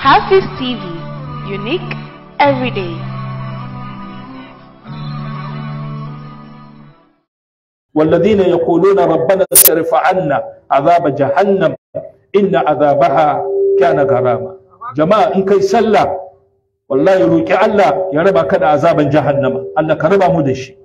Hafiz TV, unique every day. والذين يقولون ربنا اصرف عنا عذاب جهنم إن عذابها كان غراما جماعة إن كي سلا والله يروك الله يربا كده عذابا جهنم الله كربا مدشي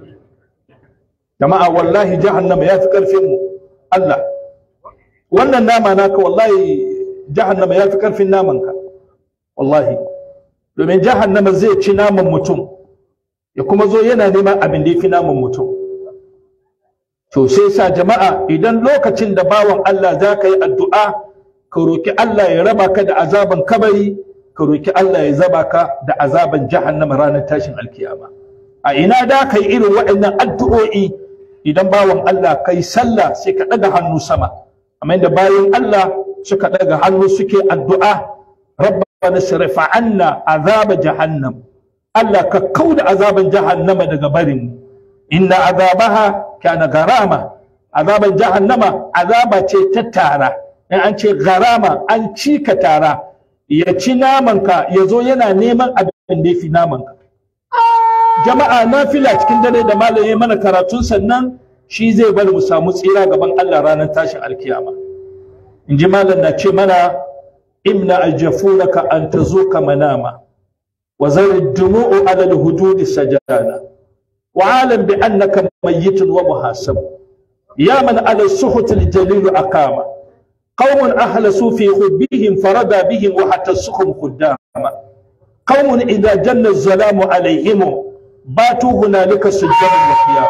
جماعة والله جهنم يا فكر فيمو الله wannan nama naka wallahi jahannama ya fi karfin namanka wallahi domin jahannama zai ci naman mutum ya kuma zo yana neman abin da ya fi naman mutum to sai sa jama'a idan lokacin da bawan Allah za ka yi addu'a ka roki Allah ya raba ka da azaban kabari ka roki Allah ya zaba ka da azaban jahannama ranar tashin alkiyama a ina da ka yi irin waɗannan addu'o'i idan bawan Allah kai sallah sai ka ɗaga hannu sama amma da bayan Allah suka ɗaga hannu suke addu'a rabbana sirfa anna azaba jahannam Allah ka kauda azaban jahannama daga barin inna azabaha kana garama azaban jahannama azaba ce ta tara in an ce garama an ci ka tara ya ci namanka ya zo yana neman abin da ya fi namanka jama'a na fila cikin dare da malaye mana karatun sannan shi zai bari mu samu tsira gaban Allah ranar tashin alkiyama in ji malam na ce mana imna aljafunaka an tazuka manama wa zari dumu'u ala alhududi sajana وعالم بأنك ميت ومحاسب يا من على السخط الجليل أقام قوم أهلسوا في حبهم فرضى بهم وحتى السخم قداما قوم إذا جن الظلام عليهم باتوا هنالك سجدا وقياما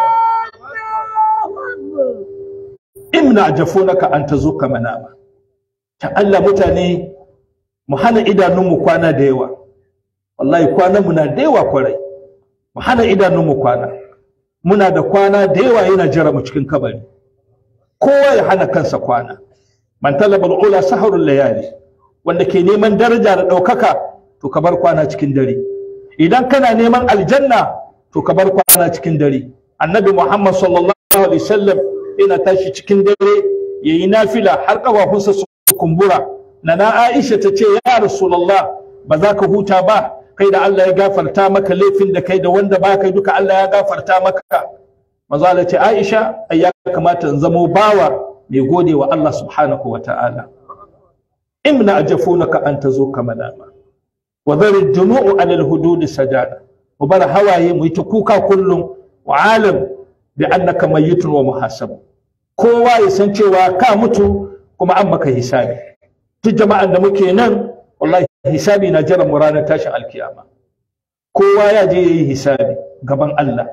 امنع جفونك أن تزوك مناما تعالى متاني محانا إذا نمو كوانا ديوا والله كوانا منا ديوا كوري mu hana idanunmu kwana muna da kwana da yawa yana jira mu cikin kabari kowa ya hana kansa kwana man talabal ula saharul layali wanda ke neman daraja da ɗaukaka to ka bar kwana cikin dare idan kana neman aljanna to ka bar kwana cikin dare annabi muhammad sallallahu alaihi wasallam yana tashi cikin dare yayi nafila har kafafunsa su kumbura nana aisha ta ce ya rasulullah ba za ka huta ba kai da Allah ya gafarta maka laifin da kai da wanda ba kai duka Allah ya gafarta maka manzo Allah ce Aisha ai ya kamata in zamo bawa mai gode wa Allah subhanahu wa ta'ala imna ajafunaka an tazo kama dama wa dhari dumu'u ala al-hudud sajada wa bar hawaye mu ta kuka kullum wa alam bi annaka mayyitun wa muhasab kowa ya san cewa ka mutu kuma an maka hisabi duk jama'an da muke nan wallahi hisabi na jiran mu ranar tashin alkiyama kowa ya je yayi hisabi gaban Allah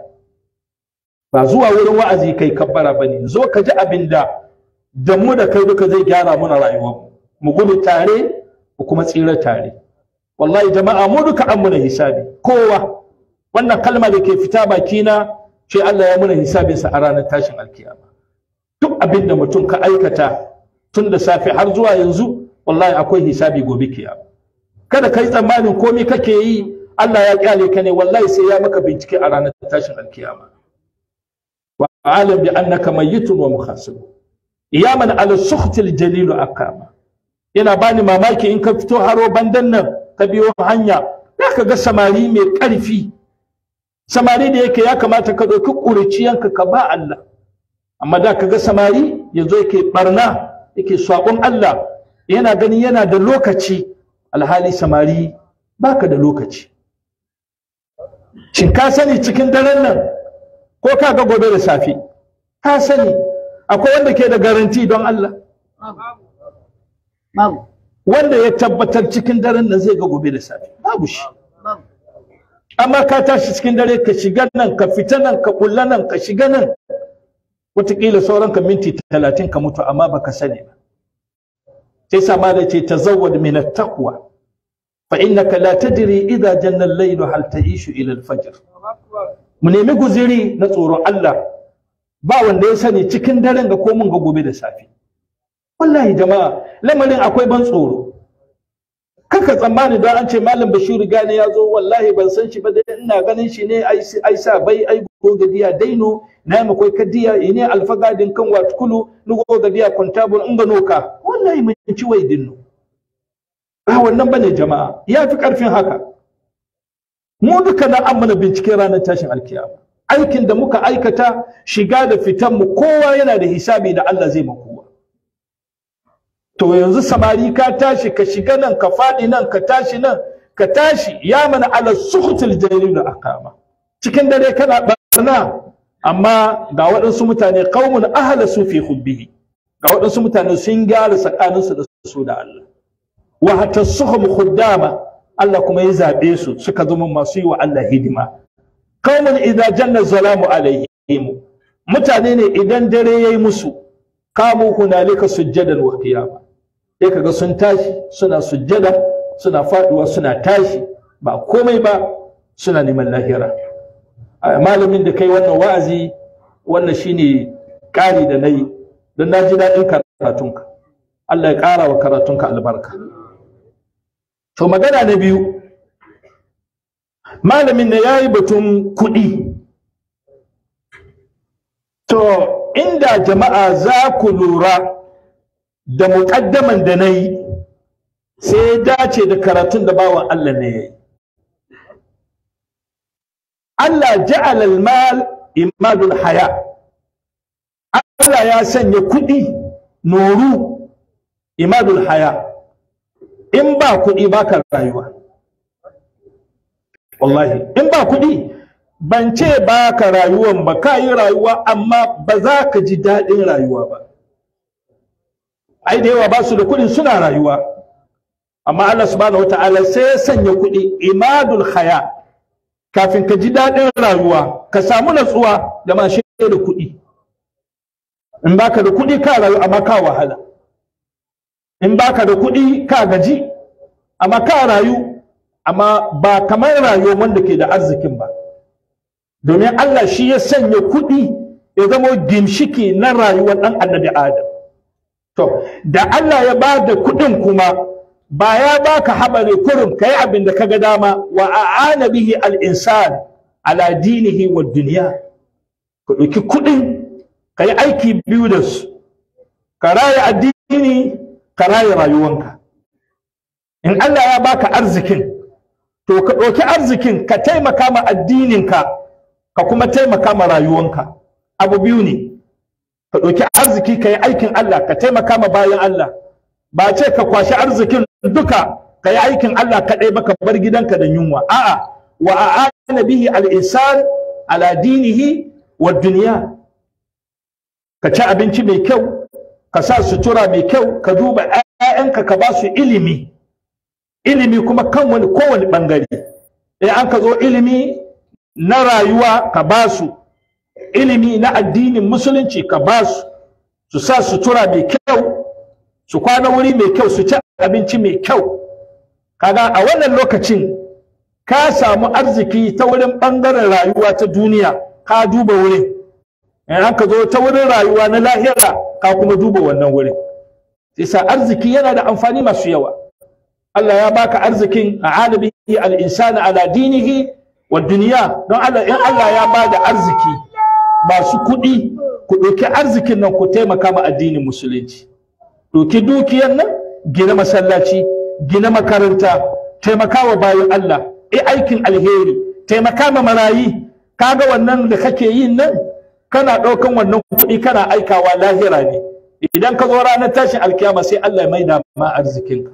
ba zuwa wurin wa'azi kai kabbara bane zo ka ji abin da da mu da kai duka zai gyara muna rayuwar mu gudu tare mu kuma tsira tare wallahi jama'a mu duka an muna hisabi kowa wannan kalma da ke fita bakina ce Allah ya muna hisabinsa a ranar tashin alkiyama duk abin da mutum ka aikata tun da safe har zuwa yanzu wallahi akwai hisabi gobe kiyama kada kai tsammanin komai kake yi Allah ya kyale ka ne wallahi sai ya maka bincike a ranar tashin alkiyama wa alam bi annaka mayyitun wa muhasib iyaman ala sukhtil jalil aqama yana bani mamaki in ka fito haro bandan nan ka biyo hanya zaka ga samari mai karfi samari da yake ya kamata ka ɗauki ƙuriciyanka ka ba Allah amma da ka ga samari yanzu yake barna yake saƙon Allah yana ganin yana da lokaci alhali samari baka da lokaci shin ka sani cikin daren nan ko ka ga gobe da safe ka sani akwai wanda ke da garanti don Allah wanda ya tabbatar cikin daren nan zai ga gobe da safe babu shi amma ka tashi cikin dare ka shiga nan ka fita nan ka kulla nan ka shiga nan wataƙila sauran ka minti talatin ka mutu amma baka sani ba sai sama da ce tazawwad min at-taqwa fa innaka la tadri idha janna al-layl hal ta'ishu ila al-fajr mu nemi guziri na tsoron Allah ba wanda ya sani cikin daren ga ko mun ga gobe da safe wallahi jama'a lamarin akwai ban tsoro kaka tsammani don an ce malam bashiru gane ya zo wallahi ban san shi ba dai ina ganin shi ne ai sa bai ai go gadiya daino na yi makwai kadiya ne alfagadin kan watkulu ni go gadiya kontabul in gano ka wallahi mun ci wai dinno ba wannan bane jama'a ya fi karfin haka mu duka na amana binciken ranar tashin alkiyama aikin da muka aikata shiga da fitan mu kowa yana da hisabi da Allah zai makowa to yanzu samari ka tashi ka shiga nan ka faɗi nan ka tashi nan ka tashi ya mana ala suhutul jalil da akama cikin dare kana barna amma ga waɗansu mutane qaumun ahla su fi hubbihi ga waɗansu mutane sun gyara tsakaninsu da su da Allah wa hatta suhum khuddama Allah kuma ya zabe su suka zama masu yi wa Allah hidima qaumun idza janna zalamu alaihim mutane ne idan dare yayi musu kamu hunalika sujjadan wa qiyama sai kaga sun tashi suna sujjada suna faduwa suna tashi ba komai ba suna neman lahira malamin da kai wannan wa'azi wannan shine ƙari da nayi don na ji daɗin karatunka Allah ya ƙara wa karatunka albarka to magana na biyu malamin na ya yi batun kuɗi to inda jama'a za ku lura da muƙaddaman da na yi sai ya dace da karatun da bawan Allah ne ya yi Allah ja'ala al-mal imadul haya Allah ya sanya kuɗi noru imadul haya in ba kuɗi ba ka rayuwa wallahi in ba kuɗi ban ce ba ka rayuwan ba ka yi rayuwa amma ba za ka ji daɗin rayuwa ba ai da yawa ba su da kuɗin suna rayuwa amma Allah subhanahu wata'ala sai ya sanya kuɗi imadul haya kafin ka ji daɗin rayuwa ka samu natsuwa da ma da kuɗi in baka da kuɗi ka rayu amma ka wahala in baka da kuɗi ka gaji amma ka rayu amma ba kamar rayuwar wanda ke da arzikin ba domin Allah shi ya sanya kuɗi ya zama gimshiki na rayuwar ɗan annabi Adam to da Allah ya ba da kuɗin kuma ba ya baka habare kurum kai abin da kaga dama wa a'ana bihi al-insan ala dinihi wa dunya ka ɗauki kuɗin ka yi aiki biyu da su ka raya addini ka raya rayuwanka in Allah ya baka arzikin to ka ɗauki arzikin ka taimaka ma addininka ka kuma taimaka ma rayuwanka abu biyu ne ka ɗauki arziki ka yi aikin Allah ka taimaka ma bayan Allah ba ce ka kwashi arzikin duka ka yi aikin Allah kaɗai ba ka bar gidanka da yunwa a'a wa a'ana bihi al-insan ala dinihi wa duniya ka ci abinci mai kyau ka sa sutura mai kyau ka duba 'ya'yanka ka ba su ilimi ilimi kuma kan wani kowane ɓangare in an ka zo ilimi na rayuwa ka ba su ilimi na addinin musulunci ka ba su su sa sutura mai kyau su kwana wuri mai kyau su ci abinci mai kyau kaga a wannan lokacin ka samu arziki ta wurin ɓangaren rayuwa ta duniya ka duba wurin in aka zo ta wurin rayuwa na lahira ka kuma duba wannan wurin sa arziki yana da amfani masu yawa Allah ya baka arzikin a alibihi al-insani ala dinihi wa duniya don Allah in Allah ya bada arziki masu kuɗi ku ɗauki arzikin nan ku taimaka ma addinin musulunci ɗauki dukiyar nan gina masallaci gina makaranta taimaka wa bayan Allah i aikin alheri taimaka ma marayi kaga wannan da kake yin nan kana ɗaukan wannan kuɗi kana aikawa lahira ne idan ka zo ranar tashin alkiyama sai Allah ya maida ma arzikinka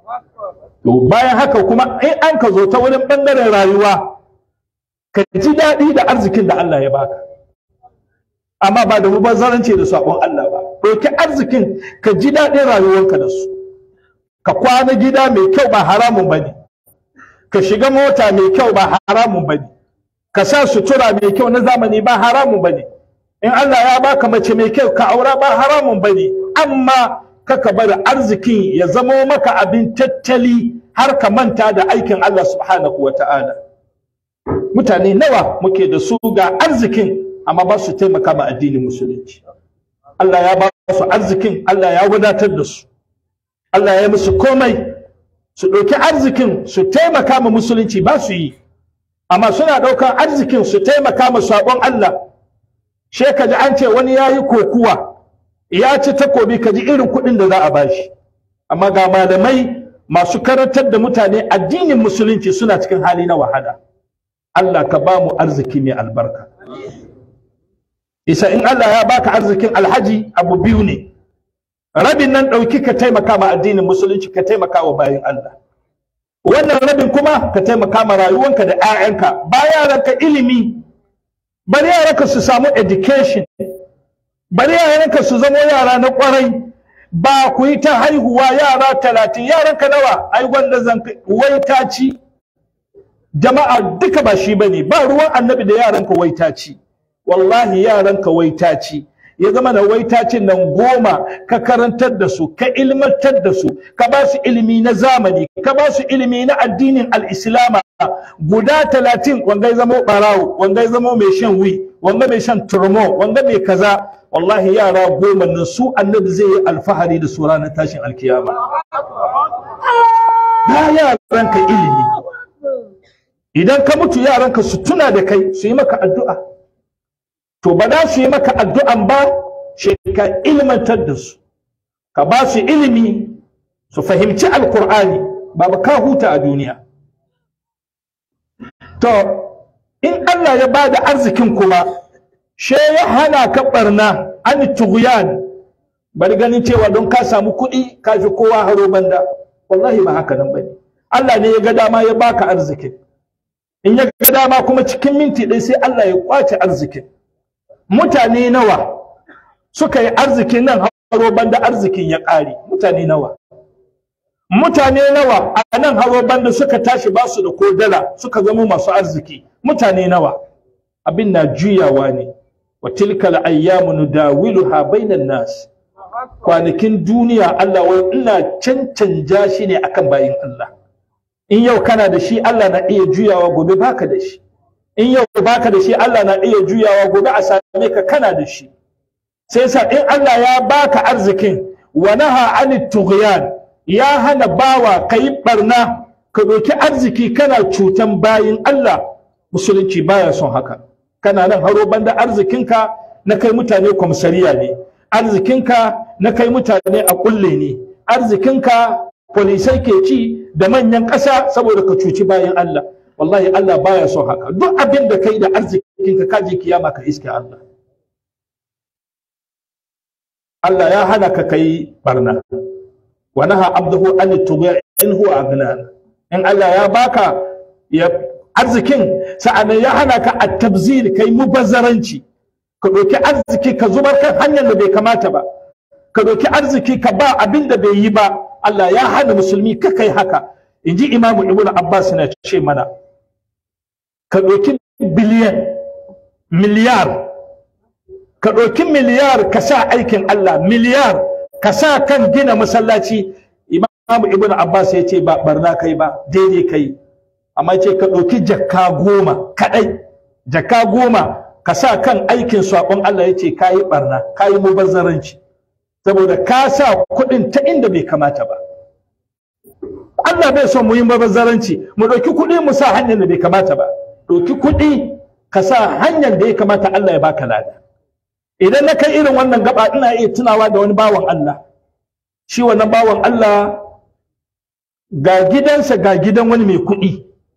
to bayan haka kuma in an ka zo ta wurin ɓangaren rayuwa ka ji daɗi da arzikin da Allah ya baka amma ba da mubazzaranci da sabon Allah ba ɗauki arzikin ka ji daɗin rayuwarka da su ka kwana gida mai kyau ba haramun ba ne ka shiga mota mai kyau ba haramun ba ne ka sa sutura mai kyau na zamani ba haramun ba ne in Allah ya baka mace mai kyau ka aura ba haramun ba ne amma kaka bari arzikin ya zamo maka abin tattali har ka manta da aikin Allah subhanahu wa ta'ala mutane nawa muke da su ga arzikin amma ba su taimaka ma addinin musulunci Allah ya ba su arzikin Allah ya wadatar da su Allah ya musu komai su ɗauki arzikin su taimaka ma musulunci ba su yi amma suna ɗaukar arzikin su taimaka ma sabon Allah she ka ji an ce wani ya yi kokuwa ya ci takobi ka ji irin kuɗin da za a bashi amma ga malamai masu karantar da mutane addinin musulunci suna cikin hali na wahala Allah ka ba mu arziki mai albarka isa in Allah ya baka arzikin alhaji abu biyu ne rabin nan ɗauki ka taimaka ma addinin musulunci ka taimaka wa bayan Allah wannan rabin kuma ka taimaka ma rayuwanka da 'ya'yanka ba yaranka ilimi bari yaranka su samu education bari yaranka su zama yara na kwarai ba ku yi ta haihuwa yara talatin yaranka nawa ai wanda zan wai ta ci jama'a duka ba shi bane ba ruwan annabi da yaranka wai ta ci wallahi yaranka wai ta ci ya zama da waitacin nan goma ka karantar da su ka ilmantar da su ka ba su ilimi na zamani ka ba su ilimi na addinin al'islama guda talatin wanga ya zama barawo wanga ya zama mai shan wi wanga mai shan turmo wanga mai kaza wallahi yara goma nan su annabi zai yi alfahari da su ranar tashin alkiyama ba yaranka ilimi idan ka mutu yaranka su tuna da kai su yi maka addu'a to ba za su yi maka addu'an ba shi ka ilmantar da su ka ba su ilimi su fahimci alkur'ani ba ba ka huta a duniya to in Allah ya ba da arzikin kuma she ya hana ka barna an tughyan bari ganin cewa don ka samu kuɗi ka fi kowa haro banda wallahi ba haka nan bane Allah ne ya ga dama ya baka arzikin in ya ga dama kuma cikin minti ɗaya sai Allah ya kwace arzikin mutane nawa suka yi arzikin nan haro banda arzikin ya ƙare mutane nawa mutane nawa a nan haro banda suka tashi ba su da ko dala suka zama masu arziki mutane nawa abin na juyawa ne wa tilkal ayyamu nudawiluha bainan nas kwanakin duniya Allah wai ina cancanja shi ne akan bayin Allah in yau kana da shi Allah na iya juyawa gobe baka da shi in yau baka da shi Allah na iya juyawa gobe a same ka kana da shi sai sa in Allah ya baka arzikin wa naha anit tughyan ya hana bawa kai barna ka doki arziki kana cutan bayin Allah musulunci baya son haka kana nan haro banda arzikinka na kai mutane kwamsariya ne arzikinka na kai mutane a kulle ne arzikinka polisai ke ci da manyan ƙasa saboda ka cuci bayan Allah wallahi Allah baya son haka duk abin da kai da arzikinka ka je kiyama ka iske Allah Allah ya hana ka kai barna wa naha abduhu an tughya in huwa agnan in Allah ya baka ya arzikin sa'annan ya hana ka at-tabzir kai mubazzaranci ka ɗauki arziki ka zubar kan hanyar da bai kamata ba ka ɗauki arziki ka ba abin da bai yi ba Allah ya hana musulmi ka kai haka in ji imamu ibnu abbas na ce mana ka ɗauki biliyan miliyar ka ɗauki miliyar ka sa aikin Allah miliyar ka sa kan gina masallaci imamu ibnu abbas ya ce ba barna kai ba daidai kai amma ce ka ɗauki jakka goma kaɗai jakka goma ka sa kan aikin saƙon Allah ya ce ka yi ɓarna ka yi mubazzaranci saboda ka sa kuɗin ta inda bai kamata ba Allah bai son mu yi mubazzaranci mu ɗauki kuɗi mu sa hanyar da bai kamata ba ɗauki kuɗi ka sa hanyar da ya kamata Allah ya baka lada idan na kai irin wannan gaba ina iya tunawa da wani bawan Allah shi wannan bawan Allah ga gidansa ga gidan wani mai kuɗi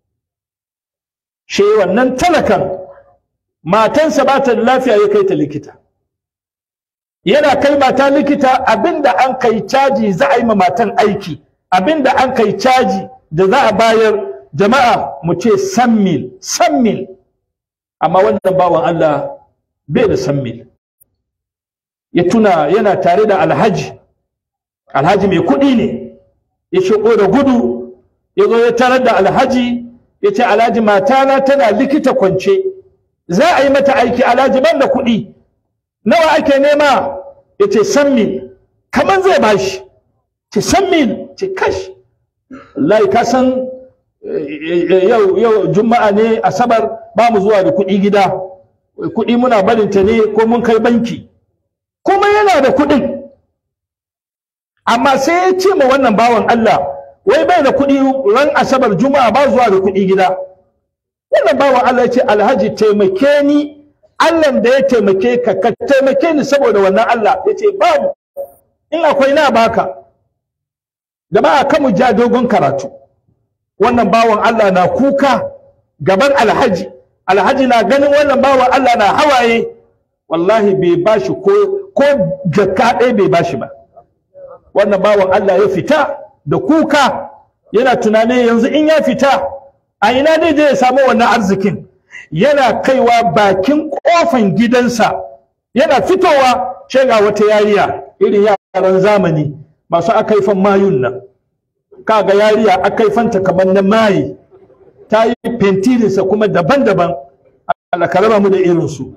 shi wannan talakan matansa ba ta da lafiya ya kai ta likita yana kai mata likita abinda an kai caji za a yi ma matan aiki abinda an kai caji da za a bayar jama'a mu ce san mil san mil amma wannan bawan Allah bai da san mil ya tuna yana tare da alhaji alhaji mai kuɗi ne ya shigo da gudu ya zo ya tarar da alhaji ya ce alhaji matana tana likita kwance za a yi mata aiki alhaji ban da kuɗi nawa ake nema ya ce san mil kamar zai bashi ce san mil ce kash wallahi ka san yau yau juma'a ne asabar ba mu zuwa da kuɗi gida kuɗi muna barinta ne ko mun kai banki kuma yana da kuɗin amma sai ya ce ma wannan bawan Allah wai bai da kuɗi ran asabar juma'a ba zuwa da kuɗi gida wannan bawan Allah ya ce alhaji taimake ni Allah da ya taimake ka ka taimake ni saboda wannan Allah ya ce babu in akwai na baka jama'a kan mu ja dogon karatu wannan bawan Allah na kuka gaban alhaji alhaji na ganin wannan bawan Allah na hawaye wallahi bai bashi ko ko jakka ɗaya bai bashi ba wannan bawan Allah ya fita da kuka yana tunanin yanzu in ya fita a ina dai je ya samu wannan arzikin yana kaiwa bakin kofan gidansa yana fitowa ce ga wata yariya irin yaran zamani masu akaifan mayun nan kaga yariya akaifanta kamar na mayi ta yi fentirinsa kuma daban-daban Allah ka raba mu da irinsu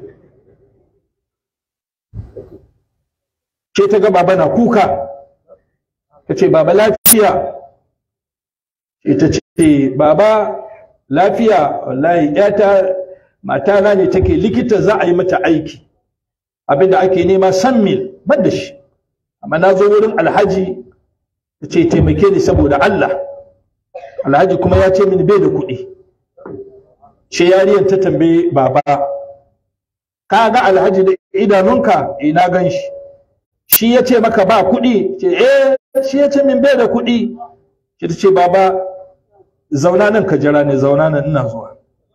ce ta ga baba na kuka ta ce baba lafiya ita ce baba lafiya wallahi yata matana ne take likita za a yi mata aiki abinda ake nema san mil ban da shi amma na zo wurin alhaji ta ce taimake ni saboda Allah alhaji kuma ya ce mini bai da kuɗi ce yariyar ta tambaye baba ka ga alhaji da idanunka ina gan shi shi ya ce maka ba kuɗi ce eh shi ya ce min bai da kuɗi shi ta ce baba zauna nan ka jira ne zauna nan ina zuwa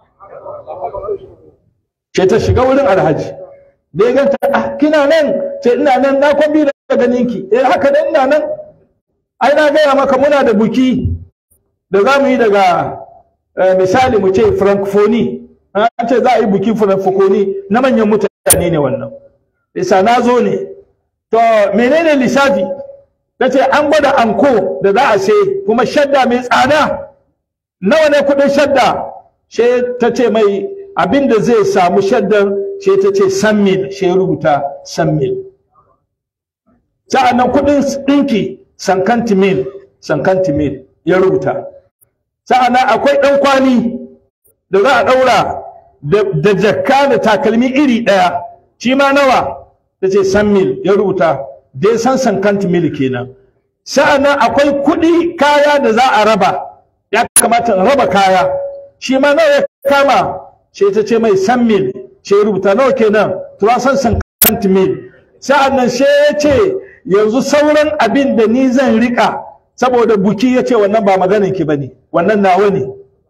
ce ta shiga wurin alhaji da ya ganta ah kina nan ce ina nan na kwabi da ganinki eh haka nan ina nan ai na gaya maka muna da buki da za mu yi daga misali mu ce francophonie an ce za a yi buki francophonie na manyan mutane ne wannan isa na zo ne to menene lissafi ta ce an gwada anko da za a sai kuma shadda mai tsada nawa ne kudin shadda she ta ce mai abin da zai samu shaddan she ta ce san mil she rubuta san mil sa'annan kudin ɗinki sankanti mil sankanti mil ya rubuta sa'annan akwai ɗan kwali da za a ɗaura da jakka da takalmi iri ɗaya shi ma nawa ta ce san mil ya rubuta dai san sankanti mil kenan sa'annan akwai kuɗi kaya da za a raba ya kamata in raba kaya shi ma nawa ya kama sai ta ce mai san mil sai rubuta nawa kenan tura san sankanti mil sa'annan sai ya ce yanzu sauran abin da ni zan rika saboda buki ya ce wannan ba maganin ki bane wannan nawa ne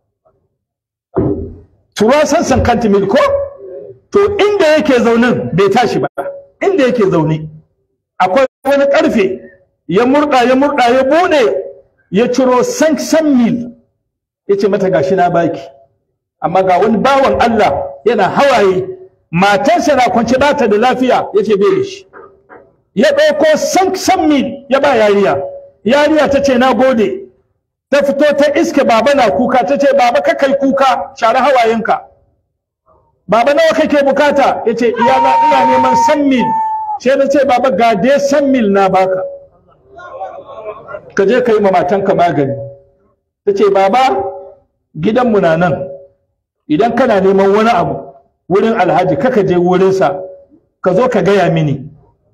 tura san sankanti mil ko to inda yake zaunin bai tashi ba inda yake zaune akwai wani karfe ya murda ya murda ya bude ya ciro san san mil ya ce mata gashi na baki amma ga wani bawan Allah yana hawaye matarsa na kwance bata da lafiya ya ce bai da shi ya ɗauko san san mil ya ba yariya yariya ta ce na gode ta fito ta iske baba na kuka ta ce baba ka kai kuka share hawayenka baba nawa kake bukata ya ce iyana ina neman san mil sai na ce baba ga dai san mil na baka ka je ka yi ma matanka magani ta ce baba gidanmu na nan idan kana neman wani abu wurin alhaji kaka je wurinsa ka zo ka gaya mini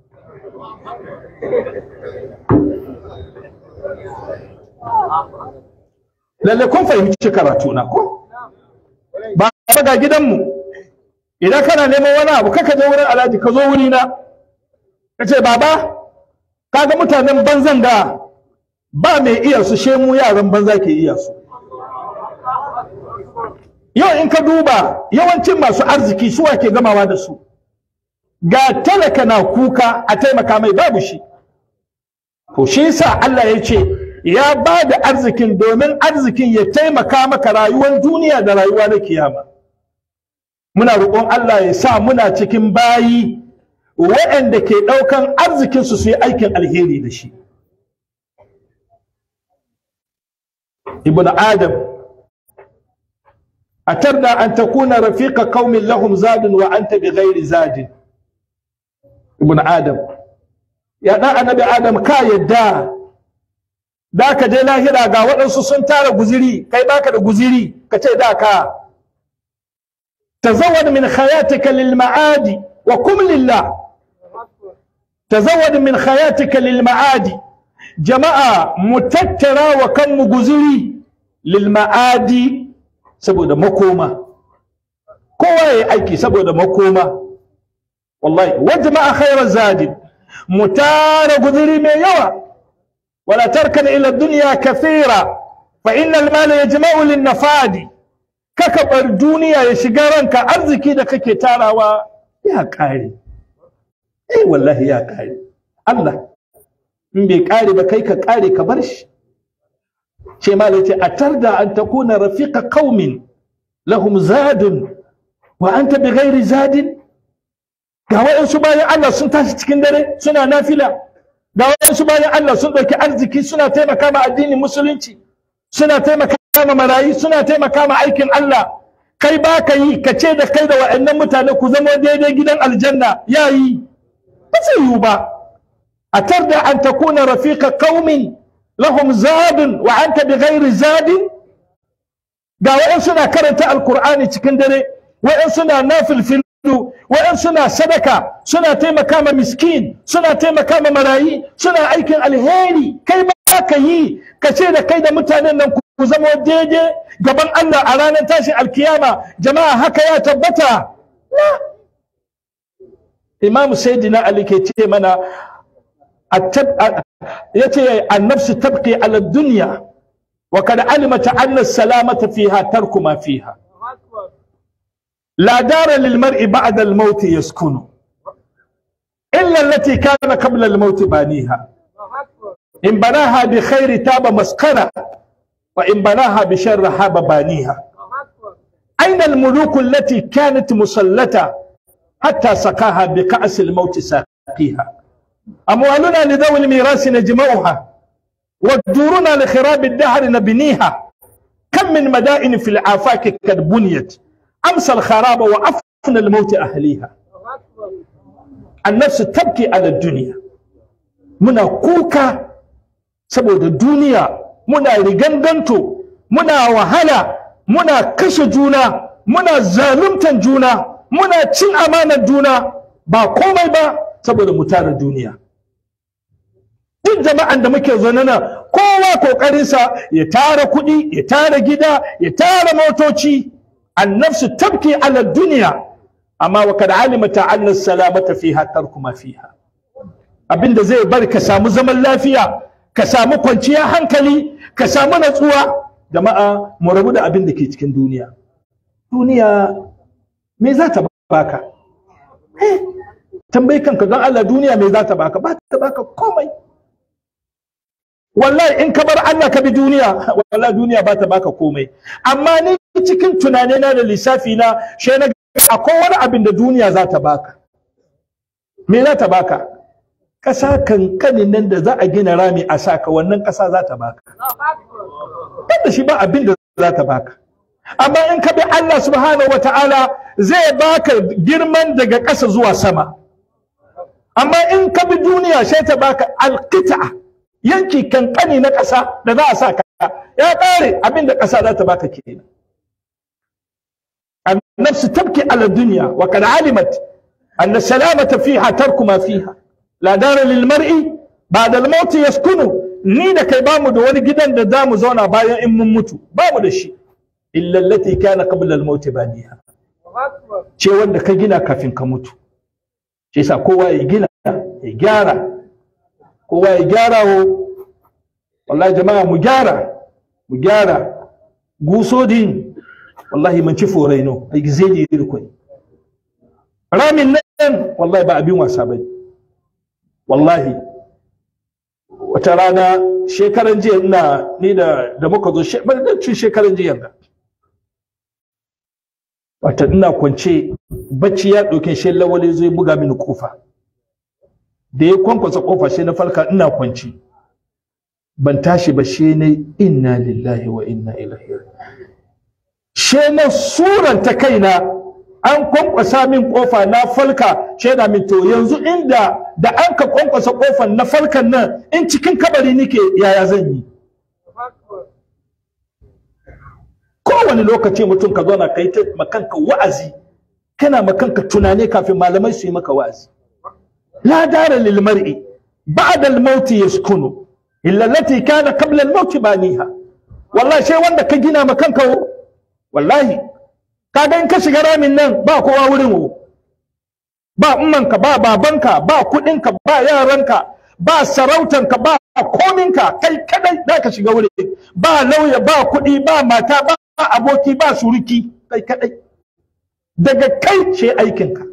lalle kun fahimci karatu na ko ba ga gidanmu idan kana neman wani abu kaka je wurin alhaji ka zo wurina ka ce baba kaga mutanen banzan da ba mai iya su shemu yaran banza ke iya su yau in ka duba yawancin masu arziki su ke gamawa da su ga talaka na kuka a taimaka mai babu shi to shi yasa Allah ya ce ya ba da arzikin domin arzikin ya taimaka maka rayuwar duniya da rayuwa na kiyama muna roƙon Allah ya sa muna cikin bayi waɗanda ke ɗaukan arzikinsu su yi aikin alheri da shi ibn adam atarda an takuna rafiqa qaumin lahum zadun wa anta bighairi zadin ibn adam ya dan annabi adam ka yadda da ka je lahira ga waɗansu sun tara guziri kai baka da guziri ka ce da ka tazawwad min hayatika lil ma'adi wa kum lillah tazawwad min hayatika lil ma'adi jama'a mu tattara wa kanmu guziri lil ma'adi saboda makoma kowa ya aiki saboda makoma wallahi wa jama'a khairar zadi mu tara guziri mai yawa wala tarkan ila dunya kathira fa innal mala yajma'u lin nafadi kaka bar duniya ya shiga ranka arziki da kake tarawa ya kare eh wallahi ya kare Allah in bai kare ba kai ka kare ka bar shi ce ma ce a tarda an takuna rafiqa qaumin lahum zadun wa anta bi ghairi zadin ga waɗansu bayan Allah sun tashi cikin dare suna nafila ga waɗansu bayan Allah sun ɗauki arziki suna taimaka ma addinin musulunci suna taimaka ma marayi suna taimaka ma aikin Allah kai ba ka yi ka ce da kai da waɗannan mutane ku zama daidai gidan aljanna ya yi ba zai yiwu ba a tarda an takuna rafiqa qaumin lahum zadun wa anta bi ghairi zadin ga waɗansu na karanta alkur'ani cikin dare waɗansu na nafilfilu waɗansu na sadaka suna taimaka ma miskin suna taimaka ma marayi suna aikin alheri kai ba ka yi ka ce da kai da mutanen nan ku zama daidai gaban Allah a ranar tashin alkiyama jama'a haka ya tabbata Imam Sayyidina Ali ke ce mana ya ce annafsu tabqi ala dunya wa kad alimata anna salamata fiha tarku ma fiha لا دار للمرء بعد الموت يسكن إلا التي كان قبل الموت بانيها إن بناها بخير تاب مسكنة وإن بناها بشر حاب بانيها أين الملوك التي كانت مسلتة حتى سقاها بكأس الموت ساقيها أموالنا لذوي الميراث نجمعها ودورنا لخراب الدهر نبنيها كم من مدائن في الآفاق قد بنيت أمسى الخراب وأفنى الموت أهليها النفس تبكي على الدنيا منا كوكا saboda duniya muna riganganto muna wahala muna kashe juna muna zaluntan juna muna cin amanar juna ba komai ba saboda mu tara duniya duk jama'an da muke zaune nan kowa kokarinsa ya tara kuɗi ya tara gida ya tara motoci النفس تبكي على الدنيا أما وقد علمت أن السلامة فيها ترك ما فيها abin da zai bari ka samu zaman lafiya ka samu kwanciyar hankali ka samu natsuwa jama'a mu rabu da abin da ke cikin duniya duniya me za ta baka tambayi kanka don Allah duniya me za ta baka ba ta baka komai wallahi in ka bar Allah ka bi duniya wallahi duniya ba ta baka komai amma ni cikin tunanina da lissafi na shi na akwai wani abin da duniya za ta baka me za ta baka ƙasa kankanin nan da za a gina rami a saka wannan ƙasa za ta baka kada shi ba abin da za ta baka amma in ka bi Allah subhanahu wata'ala zai baka girman daga ƙasa zuwa sama amma in ka bi duniya sai ta baka alƙita yanki kankani na ƙasa da za a sa ka ya ƙare abin da ƙasa za ta baka kenan النفس تبكي على الدنيا وقد علمت أن السلامة فيها ترك ما فيها لا دار للمرء بعد الموت يسكنه ni da kai bamu da wani gidan da zamu zauna bayan in mun mutu bamu da shi illa allati kana qabla al-maut baniha ce wanda ka gina kafin ka mutu shi yasa kowa ya gina ya gyara kowa ya gyara wo wallahi jama'a mu gyara mu gyara gusodin wallahi man ci foraino ai zai ne irkoi ramin nan wallahi ba abin wasa bane wallahi wata rana shekaran jiya ina ni da da muka zo cin shekaran jiya da wata ina kwance bacci ya ɗauke shi lawali zai buga mini kofa da ya kwankwasa kofa sai na farka ina kwance ban tashi ba shi ne inna lillahi wa inna ilaihi she na suranta kaina an kwankwasa min kofa na falka shaida min to yanzu inda da an ka kwankwasa kofan na falkan nan in cikin kabari nike yaya zan yi kowane lokaci mutum ka zauna kai ta makanka wa'azi kana makanka tunani kafin malamai su yi maka wa'azi la dara lil mar'i ba'da al maut yaskunu illa allati kana qabla al maut baniha wallahi sai wanda ka gina makanka wallahi kaga in ka shiga ramin nan ba kowa wurin wo ba ummanka ba babanka ba kudinka ba yaranka ba sarautanka ba kominka kai kadai za ka shiga wurin ba lauya ba kuɗi ba mata ba aboki ba suruki kai kadai daga kai ce aikinka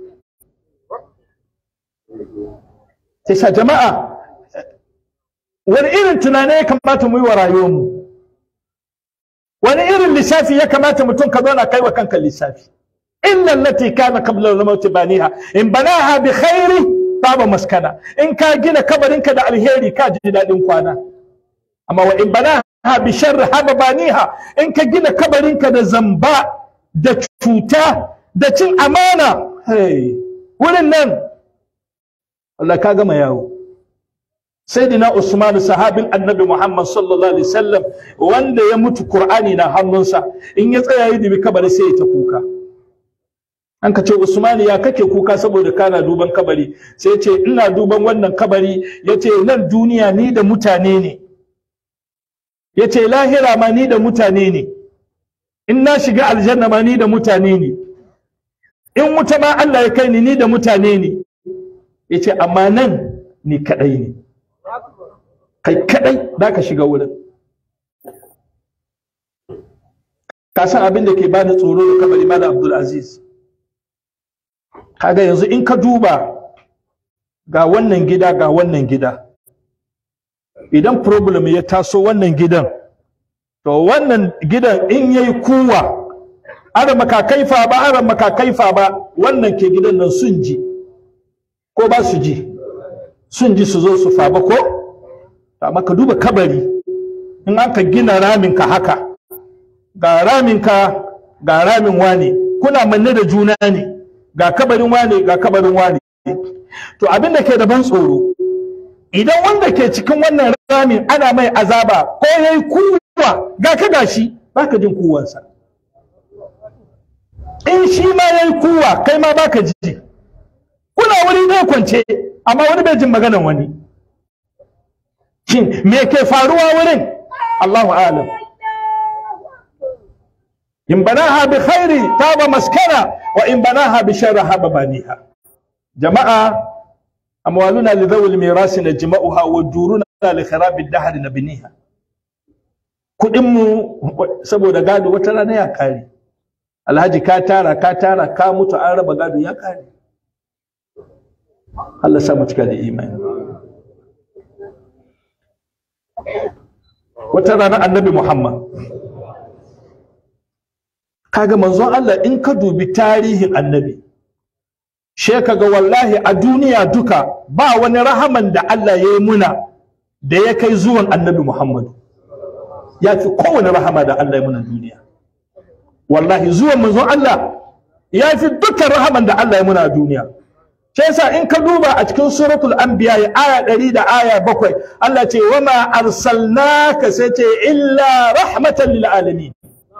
sai sa jama'a wani irin tunani ya kamata mu yi wa rayuwarmu wani irin lissafi ya kamata mutum ka zauna kai wa kanka lissafi illa allati kana qabla al-maut baniha in banaha bi khairi taba maskana in ka gina kabarinka da alheri ka ji dadin kwana amma wa in banaha bi sharri haba baniha in ka gina kabarinka da zamba da cuta da cin amana hey wurin nan Allah ka gama yawo sayyidina Usman sahabin annabi Muhammad sallallahu alaihi wasallam wanda ya mutu Qur'ani na hannunsa in ya tsaya yi dubi kabari sai ya ta kuka an ka ce Usman ya kake kuka saboda kana duban kabari sai ya ce ina duban wannan kabari yace nan duniya ni da mutane ne yace lahira ma ni da mutane ne in na shiga aljanna ma ni da mutane ne in wuta ma Allah ya kai ni ni da mutane ne yace amma nan ni kadai ne kai kadai za ka shiga wurin ka san abin da ke bani tsoro da kabari malam abdul aziz kaga yanzu in ka duba ga wannan gida ga wannan gida idan problem ya taso wannan gidan to wannan gidan in yayi kuwa ara makakaifa ba ara makakaifa ba wannan ke gidan nan sun ji ko ba su ji sun ji su zo su faba ko amma ka duba kabari in an ka gina raminka haka ga raminka ga ramin wane kuna manne da juna ne ga kabarin wane ga kabarin wane to abin da ke da ban tsoro idan wanda ke cikin wannan ramin ana mai azaba ko yayi kuwa ga ka gashi baka jin kuwansa in shi ma yayi kuwa kai ma baka ji kuna wuri ɗaya kwance amma wani bai jin maganan wani shin me ke faruwa wurin Allahu alam in banaha bi khairi taba maskana wa in banaha bi sharri haba baniha jama'a amwaluna li dhawil mirasi najma'uha wa duruna li kharabi ad-dahr nabniha kudin mu saboda gado wata rana ya kare alhaji ka tara ka tara ka mutu an raba gado ya kare Allah sa mu cika da imani wata rana annabi Muhammad kaga manzon Allah in ka dubi tarihin annabi she kaga wallahi a duniya duka ba wani rahaman da Allah ya yi muna da ya kai zuwan annabi Muhammad ya fi kowane rahama da Allah ya muna duniya wallahi zuwan manzon Allah ya fi dukkan rahaman da Allah ya muna a duniya shi yasa in ka duba a cikin suratul anbiya aya 100 da aya 7 Allah ce wama arsalnaka sai ce illa rahmatan lil alamin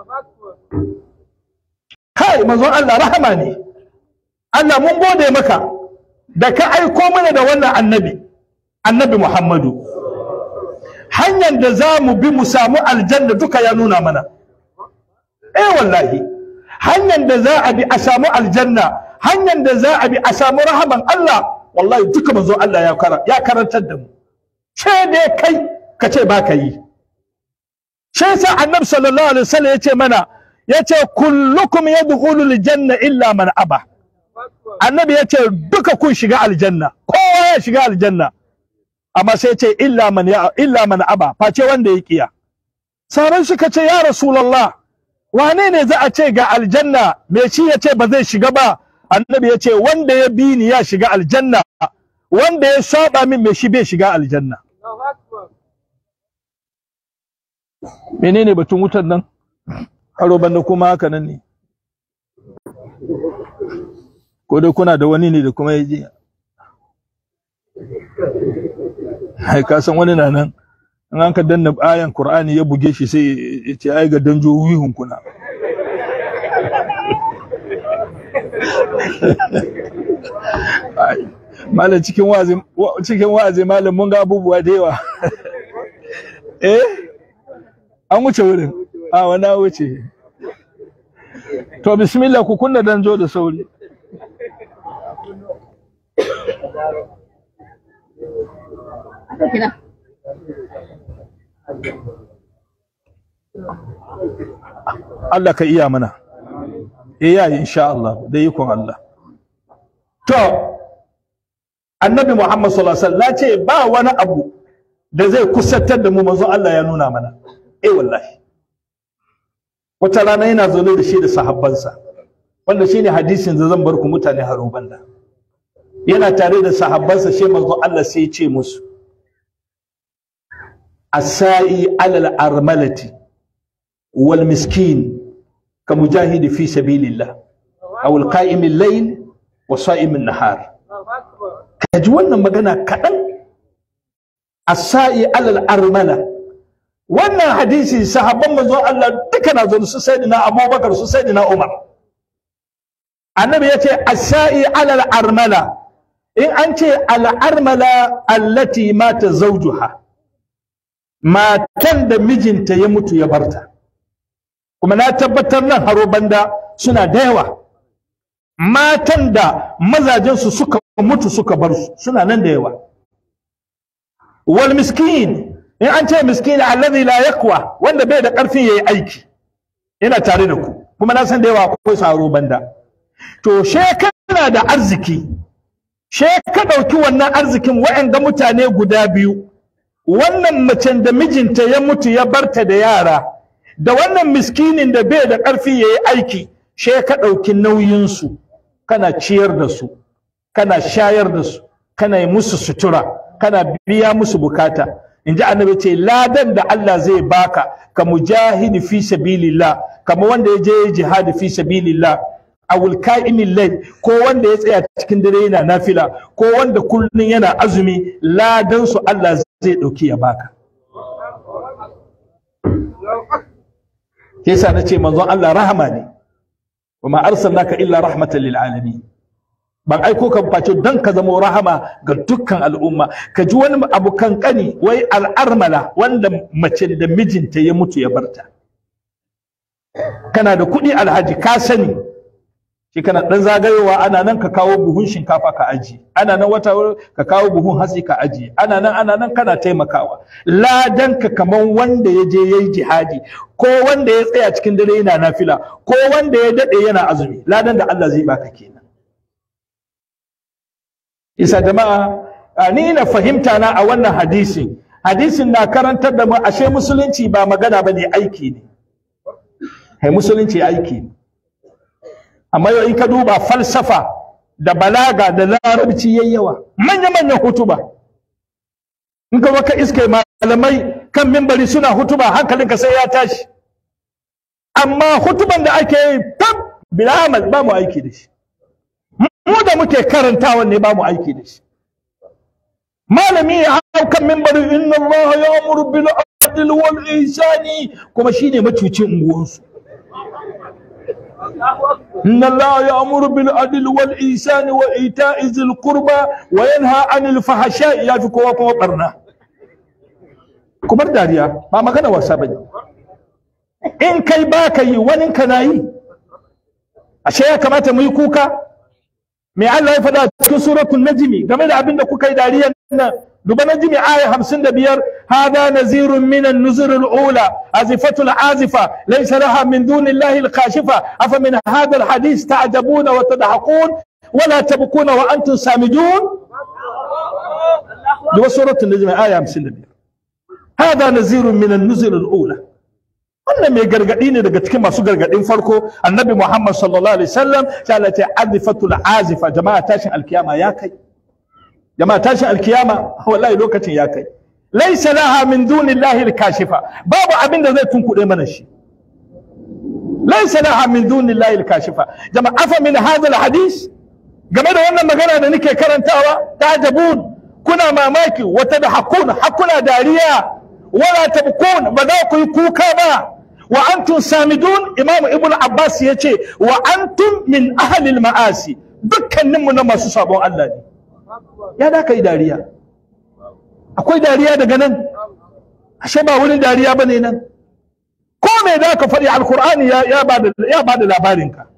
kai manzon Allah rahama ne Allah mun gode maka da ka aiko mana da wannan annabi annabi Muhammadu hanyar da za mu bi mu samu aljanna duka ya nuna mana eh wallahi hanyar da za a bi a samu aljanna hanyar da za a bi a samu rahaman Allah wallahi duka manzo Allah ya ya karantar da mu ce dai kai ka ce ba ka yi shi yasa annabi sallallahu alaihi wasallam yace mana yace kullukum yadkhulu aljanna illa man aba annabi yace duka kun shiga aljanna kowa ya shiga aljanna amma sai yace illa man ya illa man aba face wanda ya kiya sarai suka ce ya rasulullah wane ne za a ce ga aljanna me shi yace ba zai shiga ba annabi yace wanda ya bi ni ya shiga aljanna wanda ya saba min me shi bai shiga aljanna menene batun wutar nan aro banda kuma haka nan ne ko dai kuna da wani ne da kuma ya je ai ka san wani na nan in an ka danna ayan qur'ani ya buge shi sai ya ce ai ga danjo wihun kuna malam cikin wazi cikin wazi malam mun ga abubuwa da yawa eh an wuce wurin a wani wuce to bismillah ku kunna danjo da sauri Allah ka iya mana eh yayi insha Allah da ikon Allah to annabi Muhammad sallallahu alaihi wasallam ce ba wani abu da zai kusantar da mu manzo Allah ya nuna mana eh wallahi wata rana yana zaune da shi da sahabbansa wanda shine hadisin da zan bar ku mutane haro banda yana tare da sahabbansa shi manzo Allah sai ya ce musu asai alal armalati wal miskin ka mujahidi fi sabilillah aw al qa'im al layl wa sa'im an nahar kaji wannan magana kadan asai alal armala wannan hadisi sahabban manzo Allah duka na zo su sayyidina Abubakar su sayyidina Umar annabi yace asai alal armala in an ce al'armala allati mata zaujuha matan da mijinta ya mutu ya barta kuma na tabbatar nan haro banda suna da yawa matan da mazajensu suka mutu suka bar su suna nan da yawa wal miskin in an ce miskin allazi la yakwa wanda bai da karfin yayi aiki yana tare da ku kuma na san da yawa akwai saro banda to shekara da arziki she ka ɗauki wannan arzikin wa'anga mutane guda biyu wannan macen da mijinta ya mutu ya barta da yara da wannan miskinin da bai da ƙarfi ya yi aiki she ka ɗauki nauyinsu kana ciyar da su kana shayar da su kana yi musu sutura kana biya musu bukata in ji annabi ce ladan da Allah zai baka ka mujahidi fi sabilillah kama wanda ya je jihadi fi sabilillah awul ka'imin lai ko wanda ya tsaya cikin dare yana nafila ko wanda kullun yana azumi ladan su Allah zai dauki ya baka yasa nace manzon Allah rahama ne wama arsalnaka illa rahmatan lil alamin ban aiko ka face dan ka zama rahama ga dukkan al'umma ka ji wani abu kankani wai al'armala wanda mace da mijinta ya mutu ya barta kana da kuɗi alhaji ka sani shi kana dan zagayowa ana nan ka kawo buhun shinkafa ka aji ana nan wata ka kawo buhun hatsi ka aji ana nan ana nan kana taimakawa ladan ka kaman wanda ya je yayi jihadi ko wanda ya tsaya cikin dare yana nafila ko wanda ya dade yana azumi ladan da Allah zai baka kenan isa jama'a ni na fahimta na a wannan hadisin hadisin na karantar da mu ashe musulunci ba magana bane aiki ne hai musulunci aiki ne amma yau in ka duba falsafa da balaga da larabci yayi yawa manya manyan hutuba in ka ka iske malamai kan mimbari suna hutuba hankalinka sai ya tashi amma hutuban da ake yi tab bilamal ba mu aiki da shi mu da muke karantawa ne ba mu aiki da shi malami ya hau kan mimbari inna allaha ya'muru bil adli wal ihsani kuma shine macucin unguwansu إن الله يأمر بالعدل والإحسان وإيتاء ذي القربى وينهى عن الفحشاء يا في كوا كوا برنا كبر داريا ما magana wasa bane in kai ba ka yi wani kana yi ashe ya kamata mu yi kuka me Allah ya faɗa cikin suratul najmi game da abin da kuka yi dariyan nan duba najmi aya 55 hada nazirun min an-nuzur al-ula azifatu al-azifa laysa laha min duni Allah al-kashifa afa min hadha al-hadith ta'jabuna wa tadhakun ولا تبكون وانتم سامدون duba suratul najmi aya 55 hada nazirun min an-nuzur al-ula wannan mai gargadi ne daga cikin masu gargadin farko annabi muhammad sallallahu alaihi wasallam ta Allah ta azifatul azifa jama'a tashin alkiyama ya kai jama'a tashin alkiyama wallahi lokacin ya kai laysa laha min dunillahi alkashifa babu abin da zai tunkuɗe mana shi laysa laha min dunillahi alkashifa jama'a afa min hadha alhadith game da wannan magana da nake karantawa tajabun kuna mamaki wata da hakuna hakuna dariya wala tabkun ba za ku yi kuka ba wa antum samidun imam ibnu abbas ya ce wa antum min ahlil ma'asi dukkaninmu na masu sabon Allah ne ya da kai dariya akwai dariya daga nan ashe ba wurin dariya bane nan ko me da ka faɗi alkur'ani ya bada ya bada labarin ka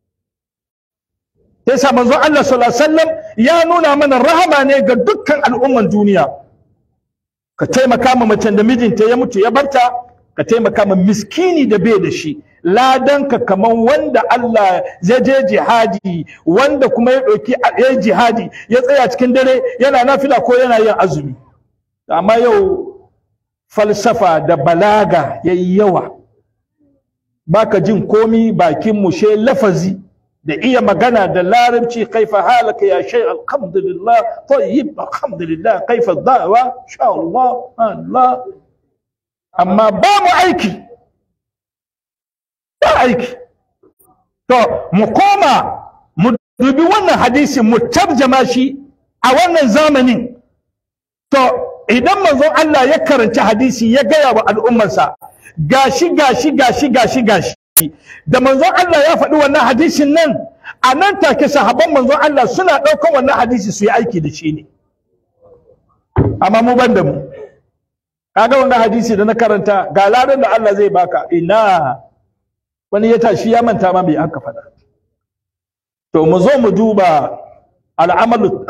sai sa manzon Allah sallallahu alaihi wasallam ya nuna mana rahama ne ga dukkan al'umman duniya ka taimaka ma macen da mijinta ya mutu ya barta ka taimaka ma miskini da bai da shi ladanka kaman wanda Allah ya je jihadi wanda kuma ya ɗauki ya yi jihadi ya tsaya cikin dare yana nafila ko yana yin azumi amma yau falsafa da balaga ya yi yawa baka jin komi bakin mushe lafazi da iya magana da larabci kaifa halaka ya shay alhamdulillah tayyib alhamdulillah kaifa da'wa sha Allah Allah amma ba mu aiki ba aiki to mu koma mu dubi wannan hadisin mu tarjama shi a wannan zamanin to idan manzon Allah ya karanci hadisi ya gaya wa al'ummarsa gashi gashi gashi gashi gashi da manzon Allah ya faɗi wannan hadisin nan a nan take sahabban manzon Allah suna ɗaukan wannan hadisi su yi aiki da shi ne amma mu ban da mu kaga wannan hadisi da na karanta ga ladan da Allah zai baka ina wani ya tashi ya manta ma bai aka faɗa to mu zo mu duba al'amalu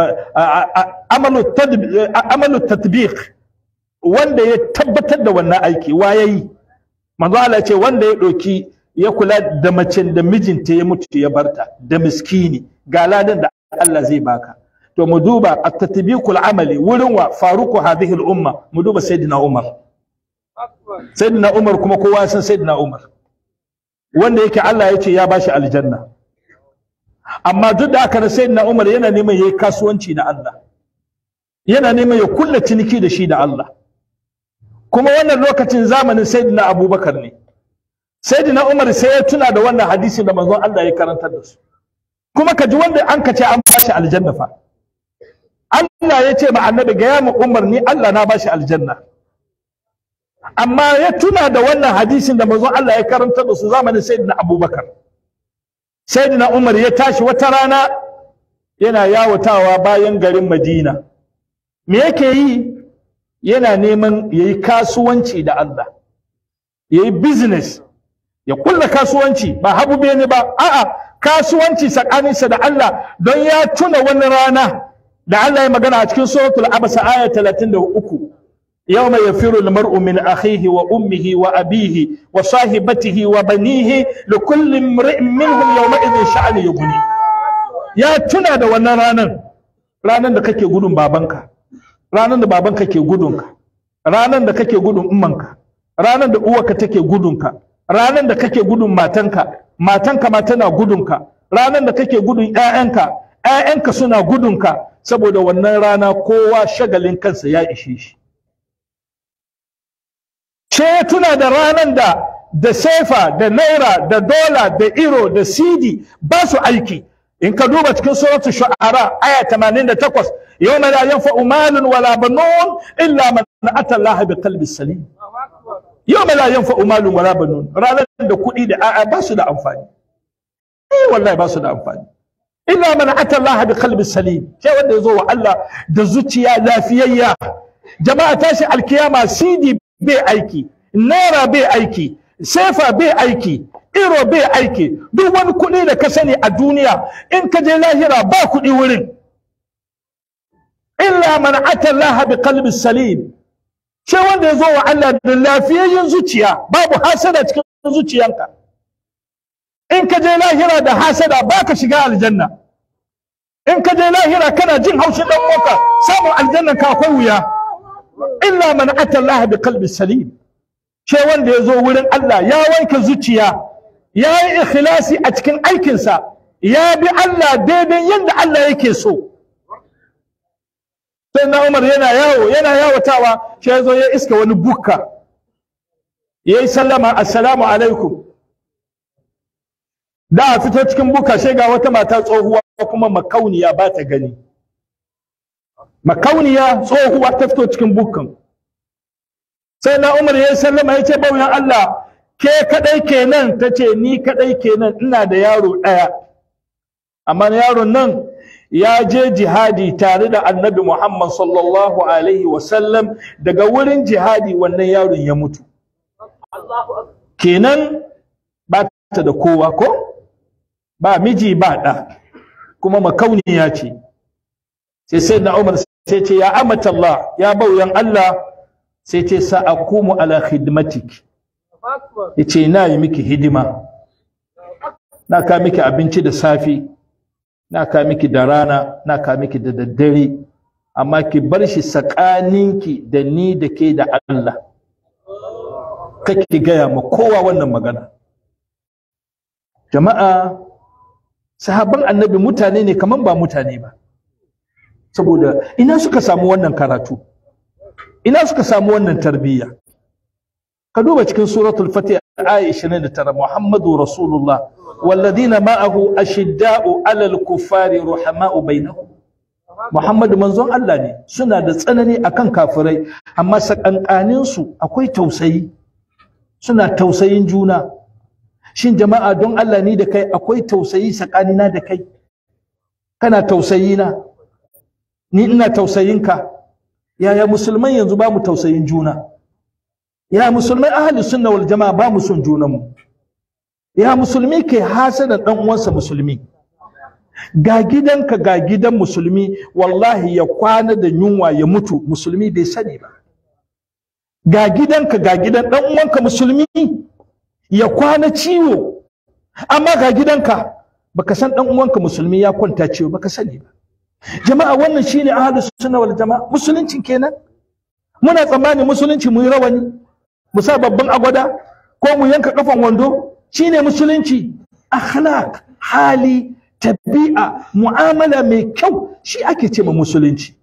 amalu tatbiq wanda ya tabbatar da wannan aiki wa yayi manzo Allah ce wanda ya ɗauki ya kula da macen da mijinta ya mutu ya barta da miskini ga ladan da Allah zai baka to mu duba at-tatbiqul amali wurin wa faruku hadhihi al-umma mu duba sayyidina Umar sayyidina Umar kuma kowa san sayyidina Umar wanda yake Allah ya ce ya bashi aljanna amma duk da haka na sayyidina Umar yana neman yayi kasuwanci da Allah yana neman ya kulla ciniki da shi da Allah kuma wannan lokacin zamanin sayyidina Abubakar ne sayyidina Umar sai ya tuna da wannan hadisin da manzon Allah ya karantar da su kuma ka ji wanda an ka ce an bashi aljanna fa Allah ya ce ma annabi ga ya mu Umar ni Allah na bashi aljanna amma ya tuna da wannan hadisin da manzon Allah ya karantar da su zamanin sayyidina Abubakar sayyidina Umar ya tashi wata rana yana yawatawa bayan garin Madina me yake yi yana neman yayi kasuwanci da Allah yayi business ya kulla kasuwanci ba habu ne ba a'a kasuwanci tsakaninsa da Allah don ya tuna wani rana da Allah ya magana a cikin suratul abasa aya 33 yawma yafiru almar'u min akhihi wa ummihi wa abihi wa sahibatihi wa banihi li kulli imri'in minhum yawma idhin sha'ani yughni ya tuna da wannan ranan ranan da kake gudun babanka ranan da babanka ke gudunka ranan da kake gudun ummanka ranan da uwarka take gudunka ranan da kake gudun matanka matanka ma tana gudunka ranan da kake gudun ƴaƴanka ƴaƴanka suna gudunka saboda wannan rana kowa shagalin kansa ya ishe shi ce ya tuna da ranan da da sefa da naira da dola da iro da sidi ba su aiki in ka duba cikin suratu shu'ara aya 88 yawma la yanfa'u malun wala banun illa man ata Allah bi qalbi salim yawma la yanfa'u malun wala banun ranar da kuɗi da a'a ba su da amfani eh wallahi ba su da amfani illa man ata Allah bi qalbi salim sai wanda yazo wa Allah da zuciya lafiyayya jama'a tashi alkiyama sidi bai aiki naira bai aiki sefa bai aiki iro bai aiki duk wani kuɗi da ka sani a duniya in ka je lahira ba kuɗi wurin illa man ata Allah bi qalbi salim sai wanda ya zo wa Allah da lafiyayyen zuciya babu hasada cikin zuciyanka in ka je lahira da hasada ba ka shiga aljanna in ka je lahira kana jin haushin dan uwanka samun aljanna ka akwai wuya illa man ata Allah bi qalbi salim sai wanda ya zo wurin Allah ya wanke zuciya ya yi ikhlasi a cikin aikinsa ya bi Allah daidai yadda Allah yake so sai na Umar yana yawo yana yawatawa sai ya zo ya iska wani bukka ya yi sallama assalamu alaikum da a fito cikin bukka sai ga wata mata tsohuwa kuma makauniya ba ta gani makauniya tsohuwa ta fito cikin bukkan sai na Umar ya yi sallama ya ce bauyan Allah ke kadai kenan ta ce ni kadai kenan ina da yaro ɗaya amma yaron nan ya je jihadi tare da annabi Muhammad sallallahu alaihi wasallam daga wurin jihadi wannan yaron ya mutu kenan ba ta da kowa ko ba miji ba ɗa kuma makauniya ce sai sai na Umar sai ce ya amata Allah ya bauyan Allah sai ce sa'akumu ala khidmatik yace na yi miki hidima na ka miki abinci da safi na ka miki da rana na ka miki da daddare amma ki bar shi tsakaninki da ni da ke da Allah kake gaya ma kowa wannan magana jama'a sahabban annabi mutane ne kaman ba mutane ba saboda ina suka samu wannan karatu ina suka samu wannan tarbiyya ka duba cikin suratul fatih aya 29 muhammadu rasulullah walladina ma'ahu ashidda'u 'alal kuffari ruhama'u bainahum muhammadu manzon Allah ne suna da tsanani akan kafirai amma sakankanin su akwai tausayi suna tausayin juna shin jama'a don Allah ni da kai akwai tausayi tsakanina da kai kana tausayina ni ina tausayinka yaya musulman yanzu ba mu tausayin juna ya musulmai ahli sunna wal jama'a ba mu son junanmu ya musulmi ke hasada dan uwansa musulmi ga gidanka ga gidan musulmi wallahi ya kwana da yunwa ya mutu musulmi bai sani ba ga gidanka ga gidan dan uwanka musulmi ya kwana ciwo amma ga gidanka baka san dan uwanka musulmi ya kwanta ciwo baka sani ba jama'a wannan shine ahlus sunna wal jama'a musulunci kenan muna tsammani musulunci mu yi rawani mu sa babban agwada ko mu yanka kafan wando shine musulunci akhlaq hali tabi'a mu'amala mai kyau shi ake ce ma musulunci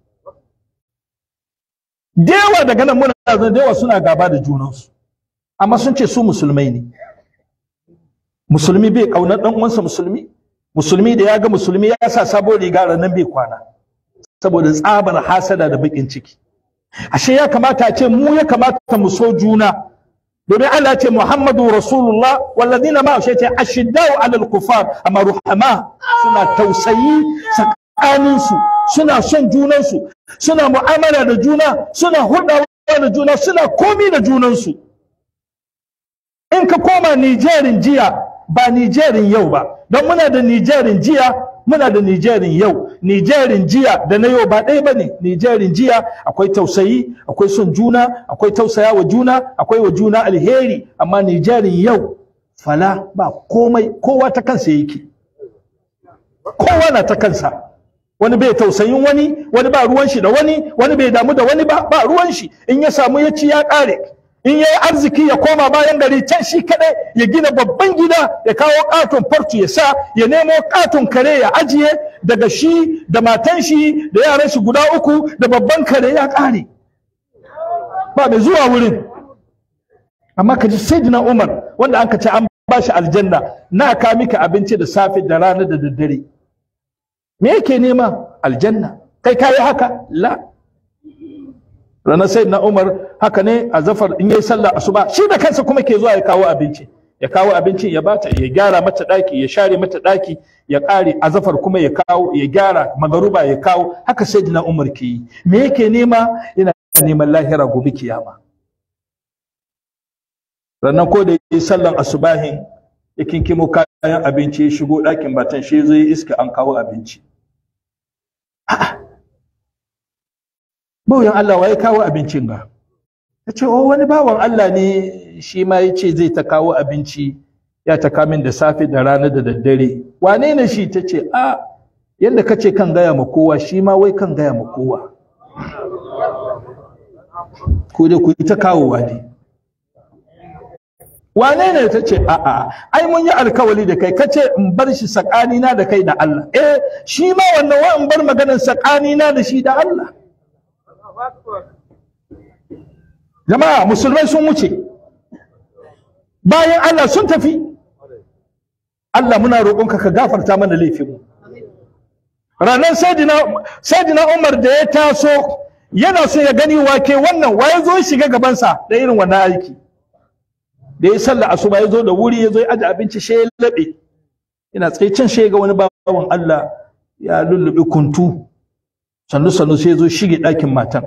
dewa daga nan muna zan dewa suna gaba da junansu amma sun ce su musulmai ne musulmi bai kaunar dan uwansa musulmi musulmi da ya ga musulmi ya sa sabon riga nan bai kwana saboda tsabar hasada da bakin ciki ashe ya kamata a ce mu ya kamata mu so juna domin Allah ce Muhammadu Rasulullah walladina ma shi ce ashiddau alal kufar amma ruhama suna tausayi tsakanin su suna son junan su suna mu'amala da juna suna hulɗawa da juna suna komi da junan su in ka koma Nijerin jiya ba Nijerin yau ba don muna da Nijerin jiya muna da Nijerin yau Nijerin jiya da na yau ba ɗaya ba ne Nijerin jiya akwai tausayi akwai son juna akwai tausaya wa juna akwai wa juna alheri amma Nijerin yau fala ba komai kowa ta kansa yake kowa na ta kansa wani bai tausayin wani wani ba ruwan shi da wani wani bai damu da wani ba ba ruwan shi in ya samu ya ci ya ƙare in yayi arziki ya koma bayan gari can shi kadai ya gina babban gida ya kawo katon fartu ya sa ya nemo katon kare ya ajiye daga shi da matan shi da yaran shi guda uku da babban kare ya kare ba mai zuwa wurin amma ka ji sayyidina Umar wanda an ka ce an ba shi aljanna na ka miki abinci da safe da rana da daddare me yake nema aljanna kai kayi haka la ranar sai na umar haka ne a zafar in yayi sallah asuba shi da kansa kuma ke zuwa ya kawo abinci ya kawo abincin ya bata ya gyara mata daki ya share mata daki ya kare a zafar kuma ya kawo ya gyara magaruba ya kawo haka sai na umar ke yi me yake nema yana neman lahira gobe kiyama ranar ko da yi sallan asubahin ya kinkimo kayan abinci ya shigo ɗakin batan shi zai iska an kawo abinci a'a bauyan Allah wa ya kawo abincin ga ta ce oh wani bawan Allah ne shi ma ya ce zai ta kawo abinci ya ta kamin da safe da rana da daddare wane ne shi ta ce a yadda ka ce kan gaya ma kowa shi ma wai kan gaya ma kowa ko da ku yi ta kawowa ne wane ne ta ce a'a ai mun yi alkawali da kai kace in bar shi tsakanina da kai da Allah eh shi ma wannan wa in bar maganar tsakanina da shi da Allah jama'a musulmai sun wuce bayan Allah sun tafi Allah muna roƙonka ka gafarta mana laifinmu ranar saidina Umar da ya taso yana so ya gani wake wannan waye zo shiga gabansa da irin wannan aiki da ya sallah asuba ya zo da wuri ya zo ya aje abinci shi ya laɓe yana tsaye can shi ga wani bawan Allah ya lullube kuntu sannu sannu sai ya zo shige ɗakin matan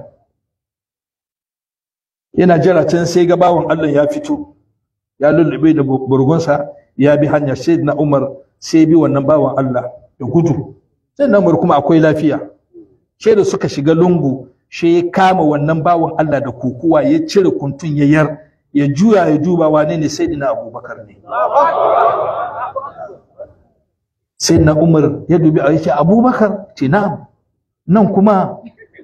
yana jira can sai ga bawan Allah ya fito ya lullube da burgunsa ya bi hanya sai na Umar sai bi wannan bawan Allah da gudu sai na Umar kuma akwai lafiya sai da suka shiga lungu shi ya kama wannan bawan Allah da kokuwa ya cire kuntun ya yar ya juya ya duba wane ne sai dina abubakar ne sai na umar ya dubi a yake abubakar ce na'am nan kuma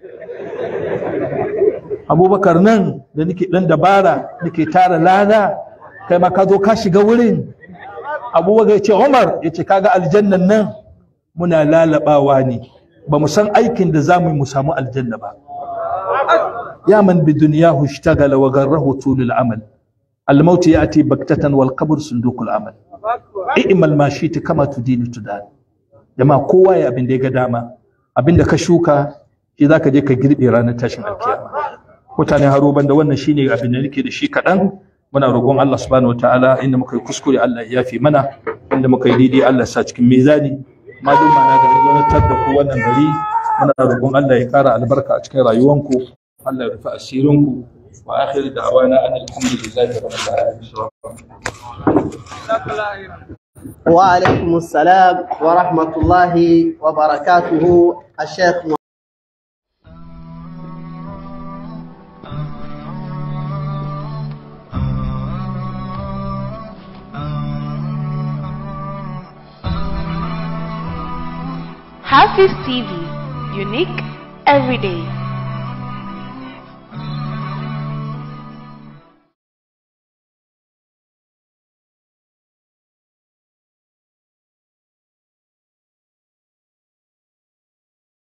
abubakar nan da nake dan dabara nake tara lada kai ma ka zo ka shiga wurin abubakar ya ce umar ya ce kaga aljannan nan muna lalabawa ne ba mu san aikin da za mu yi mu samu aljanna ba ya man bi duniyahu ishtagala wa garrahu tulul amal الموت يأتي بكتة والقبر صندوق العمل i'mal ma shi ta kama tudini tudan jama'a kowa ya abin da ya ga dama abin da ka shuka shi zaka je ka girbe ranar tashin alkiyama mutane haro banda wannan shine abin da nake da shi kaɗan muna roƙon Allah subhanahu wataala inda muka yi kuskure Allah ya yafi mana inda muka yi daidai Allah ya sa cikin mizani malum mana da zaunatar da ku wannan gari muna roƙon Allah ya ƙara albarka a cikin rayuwanku Allah ya rufe asirinku wa akhir da'wana anil hamdulillahi rabbil alamin وعليكم السلام ورحمة الله وبركاته الشيخ Hafiz TV, unique every day.